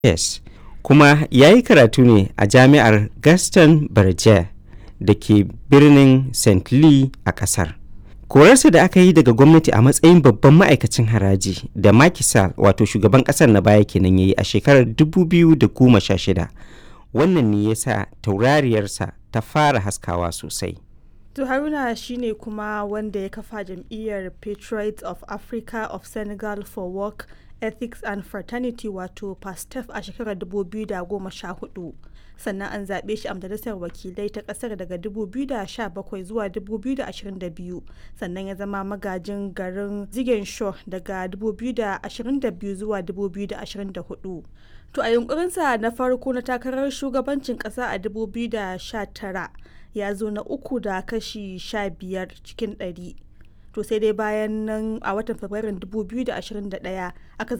Yes, kuma ya yi karatu ne a Jami'ar Gaston Berger da ke birnin St. Louis a ƙasar. Korarsa da aka yi daga gwamnati a matsayin babban ma'aikacin haraji da Macky Sall wato shugaban ƙasar na baya kenan ya yi a shekarar 2016. Wannan ne ya sa taurariyarsa ta fara haskawa sosai. To Haruna shine kuma wanda ya kafa jam'iyyar Patriots of Africa of Senegal for Work, Ethics and Fraternity wato PASTEF a shekarar 2014. Sannan an zaɓe shi a majalisar wakilai ta ƙasar daga 2017 zuwa 2022 sannan ya zama magajin garin Ziguinchor daga 2022 zuwa 2024. To a yunkurinsa na farko na takarar shugabancin ƙasa a 2019 ya zo na uku da kashi 15 cikin 100. To sai dai bayan nan a watan Fabrairun 2021 aka